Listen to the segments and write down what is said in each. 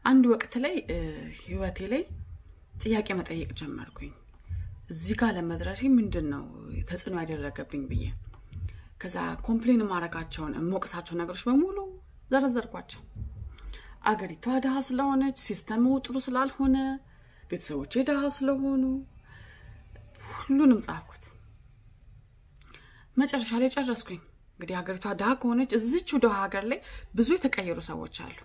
አንድ ወቅት ላይ ህይወቴ ላይ ጥያቄ መጠየቅ ጀመርኩኝ። እዚህ ጋር ለመድረሴ ምንድን ነው ተጽዕኖ ያደረገብኝ ብዬ ከዛ ኮምፕሌን ማድረጋቸውን የምወቅሳቸው ነገሮች በሙሉ ዘረዘርኳቸው። አገሪቷ ድሃ ስለሆነች፣ ሲስተሙ ጥሩ ስላልሆነ፣ ቤተሰቦቼ ድሃ ስለሆኑ ሁሉንም ጻፍኩት። መጨረሻ ላይ ጨረስኩኝ። እንግዲህ ሀገሪቷ ድሃ ከሆነች እዚቹ ድሃ ሀገር ላይ ብዙ የተቀየሩ ሰዎች አሉ።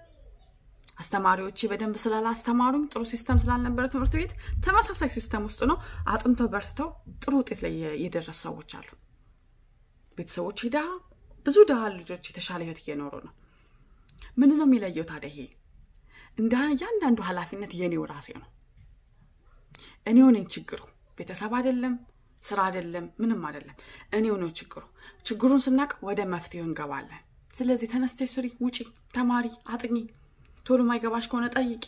አስተማሪዎቼ በደንብ ስላላስተማሩኝ ጥሩ ሲስተም ስላልነበረ ትምህርት ቤት ተመሳሳይ ሲስተም ውስጥ ነው አጥንተው በርትተው ጥሩ ውጤት ላይ የደረሱ ሰዎች አሉ። ቤተሰቦቼ ድሃ፣ ብዙ ድሃ ልጆች የተሻለ ህይወት እየኖሩ ነው። ምንድን ነው የሚለየው ታዲያ? ይሄ እንደ እያንዳንዱ ኃላፊነት የኔው ራሴ ነው። እኔው ነኝ ችግሩ። ቤተሰብ አይደለም፣ ስራ አይደለም፣ ምንም አይደለም። እኔው ነው ችግሩ። ችግሩን ስናቅ ወደ መፍትሄው እንገባለን። ስለዚህ ተነስተሽ ስሪ፣ ውጪ፣ ተማሪ፣ አጥኚ፣ ቶሎ ማይገባሽ ከሆነ ጠይቂ።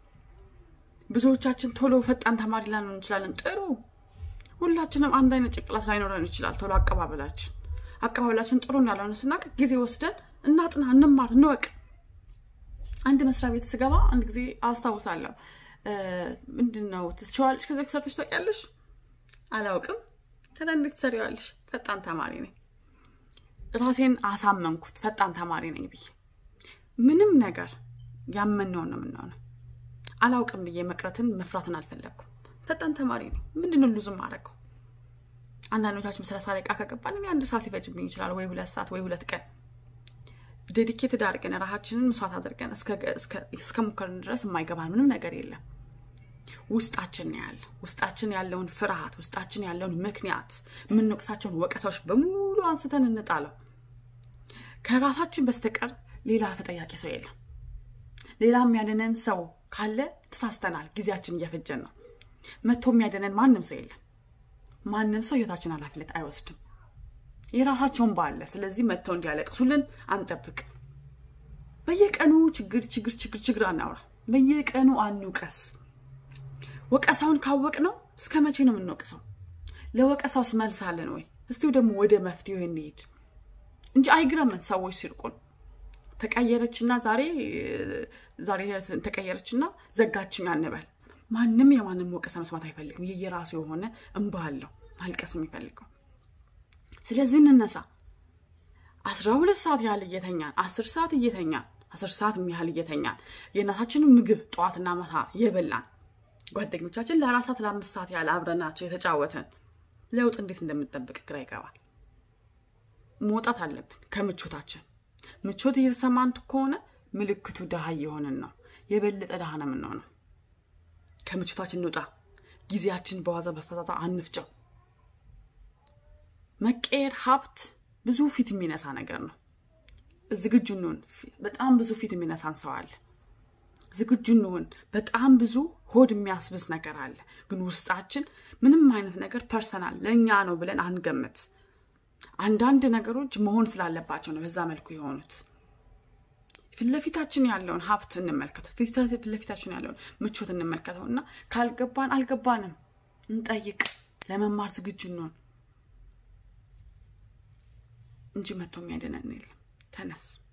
ብዙዎቻችን ቶሎ ፈጣን ተማሪ ላንሆን እንችላለን። ጥሩ፣ ሁላችንም አንድ አይነት ጭንቅላት ላይኖረን ይችላል። ቶሎ አቀባበላችን አቀባበላችን ጥሩ እንዳልሆነ ስናቅ ጊዜ ወስደን እናጥና፣ እንማር፣ እንወቅ። አንድ መስሪያ ቤት ስገባ አንድ ጊዜ አስታውሳለሁ። ምንድን ነው ትችዋለሽ? ከዚ ሰርተሽ ታውቂያለሽ? አላውቅም። ከዛ እንዴት ትሰሪዋለሽ? ፈጣን ተማሪ ነኝ። ራሴን አሳመንኩት ፈጣን ተማሪ ነኝ ብዬ። ምንም ነገር ያመንነውን ነው የምንሆነው። አላውቅም ብዬ መቅረትን መፍራትን አልፈለግኩም። ፈጣን ተማሪ ነኝ። ምንድን ነው ሉዝም አደረገው? አንዳንዶቻችን ሰላሳ ደቂቃ ከገባን እኔ አንድ ሰዓት ሊፈጅብኝ ይችላል፣ ወይ ሁለት ሰዓት ወይ ሁለት ቀን ዴዲኬትድ አድርገን ራሳችንን መስዋዕት አድርገን እስከ ሞከርን ድረስ የማይገባን ምንም ነገር የለም። ውስጣችን ነው ያለ ውስጣችን ያለውን ፍርሃት፣ ውስጣችን ያለውን ምክንያት፣ የምንወቅሳቸውን ወቀሳዎች በሙሉ አንስተን እንጣለው። ከራሳችን በስተቀር ሌላ ተጠያቂ ሰው የለም። ሌላ የሚያድነን ሰው ካለ ተሳስተናል። ጊዜያችን እየፈጀን ነው። መጥቶ የሚያድነን ማንም ሰው የለም። ማንም ሰው ህይወታችን ኃላፊነት አይወስድም። የራሳቸውን ባለ ስለዚህ መጥተው እንዲያለቅሱልን አንጠብቅ። በየቀኑ ችግር ችግር ችግር ችግር አናውራ። በየቀኑ አንውቀስ። ወቀሳውን ካወቅ ነው እስከ መቼ ነው የምንወቅሰው? ለወቀሳውስ መልስ አለን ወይ? እስቲው ደግሞ ወደ መፍትሄው እንሄድ እንጂ አይግረምን። ሰዎች ሲርቁን ተቀየረችና ዛሬ ዛሬ ተቀየረችና ዘጋችኝ አንበል። ማንም የማንም ወቀሳ መስማት አይፈልግም። የየራሱ የሆነ እንባ አለው ማልቀስ የሚፈልገው ስለዚህ እንነሳ። አስራ ሁለት ሰዓት ያህል እየተኛን አስር ሰዓት እየተኛን አስር ሰዓት ያህል እየተኛን የእናታችንን ምግብ ጠዋትና ማታ የበላን ጓደኞቻችን ለአራት ሰዓት ለአምስት ሰዓት ያህል አብረናቸው የተጫወተን ለውጥ እንዴት እንደምንጠብቅ ግራ ይገባል። መውጣት አለብን ከምቾታችን። ምቾት እየተሰማን ከሆነ ምልክቱ ድሃ እየሆንን ነው። የበለጠ ድሃ ነው የምንሆነው። ከምቾታችን እንውጣ። ጊዜያችን በዋዛ በፈዛዛ አንፍጨው። መቀየር ሀብት ብዙ ፊት የሚነሳ ነገር ነው። ዝግጁ እንሁን። በጣም ብዙ ፊት የሚነሳን ሰው አለ። ዝግጁ እንሁን። በጣም ብዙ ሆድ የሚያስብስ ነገር አለ። ግን ውስጣችን ምንም አይነት ነገር ፐርሰናል ለእኛ ነው ብለን አንገምት። አንዳንድ ነገሮች መሆን ስላለባቸው ነው በዛ መልኩ የሆኑት። ፊትለፊታችን ያለውን ሀብት እንመልከተው። ፊትለፊታችን ያለውን ምቾት እንመልከተው እና ካልገባን አልገባንም እንጠይቅ። ለመማር ዝግጁ እንሆን እንጂ መጥቶ የሚያድነን የለም። ተነስ።